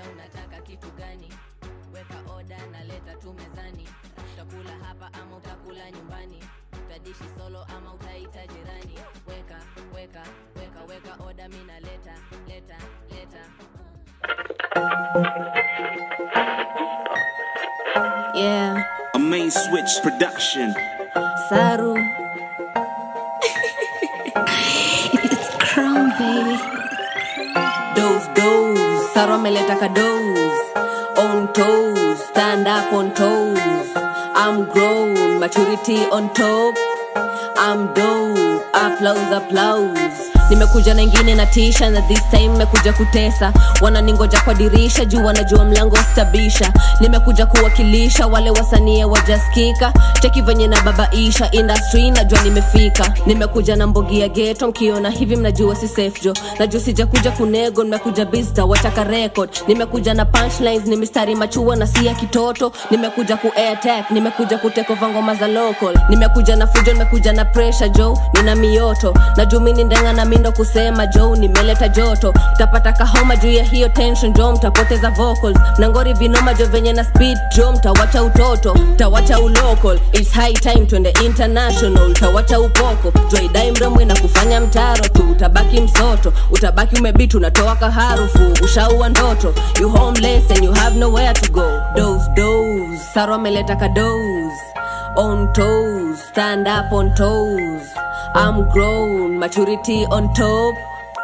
sa unataka kitu gani weka oda na leta tu mezani utakula hapa ama utakula nyumbani utadishi solo ama utaita jirani weka weka weka weka oda mi na leta leta leta Yeah, A main switch production. Saru. it's crown baby. Dose, dose. Saru ameleta ka dose. On toes, stand up on toes. I'm grown, maturity on top. I'm dope, applause, applause. nimekuja na ingine na tisha na this time nimekuja kutesa wananingoja kwa dirisha juu wanajua mlango stabisha nimekuja kuwakilisha wale wasanie wajaskika cheki venye na babaisha industry najua nimefika nimekuja na mbogi ya geto mkiona hivi mnajua si safe jo najua sijakuja kunego nimekuja bista wataka record nimekuja na punchlines ni mistari machua na si ya kitoto nimekuja ku attack nimekuja kutekova ngoma za local nimekuja na fujo nimekuja na pressure jo nina mioto na juu mini ndenga na mindo kusema jo nimeleta joto mtapata kahoma juu ya hiyo tension jo mtapoteza vocals nangori vinoma jo venye na speed jo mtawacha utoto mtawacha ulocal It's high time twende international mtawacha upoko jwaidai mremwe na kufanya mtaro tu utabaki msoto utabaki umebit unatoa kaharufu ushaua ndoto you homeless and you have nowhere to go dose dose saro ameleta ka dose on toes stand up on toes i'm grown maturity on top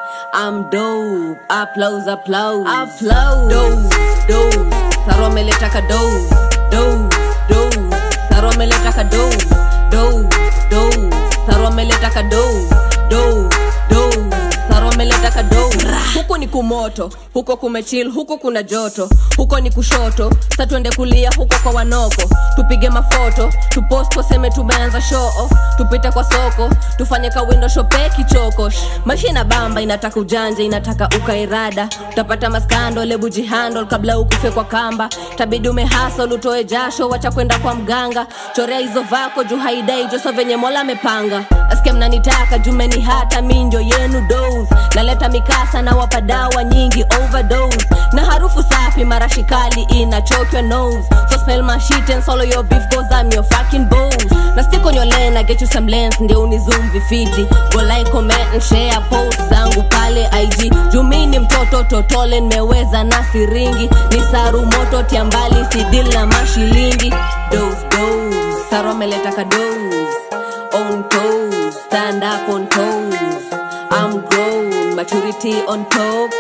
I'm dope, applause, applause, applause. Dose, dose, Saro ameleta ka dose, dose, dose. Saro ameleta ka dose, dose, dose. Saro ameleta ka dose, dose, dose. Saro ameleta ka dose. Huku ni kumoto, huko kumechil, huko kuna joto, huko ni kushoto, sa twende kulia huko kwa wanoko, tupige mafoto, tupost waseme tumeanza show off, tupite kwa soko, tufanye ka window shope kichoko. Maisha ina bamba, inataka ujanja, inataka ukairada, utapata maskando, lebu jihandle kabla ukufe kwa kamba, tabidi umehasol, utoe jasho, wacha kwenda kwa mganga, chorea hizo vako juu haidai joso venye mola amepanga, asikia mnanitaka jumeni hata minjo yenu dose, naleta mikasa na wapa dawa nyingi overdose, na harufu safi marashi kali inachokyo nose, so smell my shit and swallow your beef cause I'm your fucking bones, na stick on your lane, I get you some lens, ndio unizoom vifiti, go like, comment and share post zangu pale IG, jumini mtoto totole nimeweza na siringi, ni saru moto tiambali sidil na mashilingi, dose dose, saru ameleta ka dose, on toes, stand up on toes, I'm grown, maturity on top.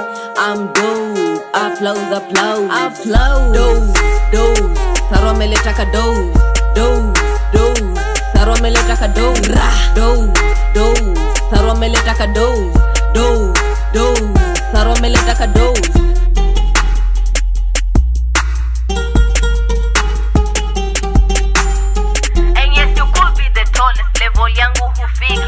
I'm dope, applause, applause, applause. Dose, dose, Saro ameleta ka dose, dose, dose. Saro ameleta ka dose, dose, dose. Saro ameleta ka dose, dose, dose. Saro ameleta ka dose. And yes, you could be the tallest level yangu hufika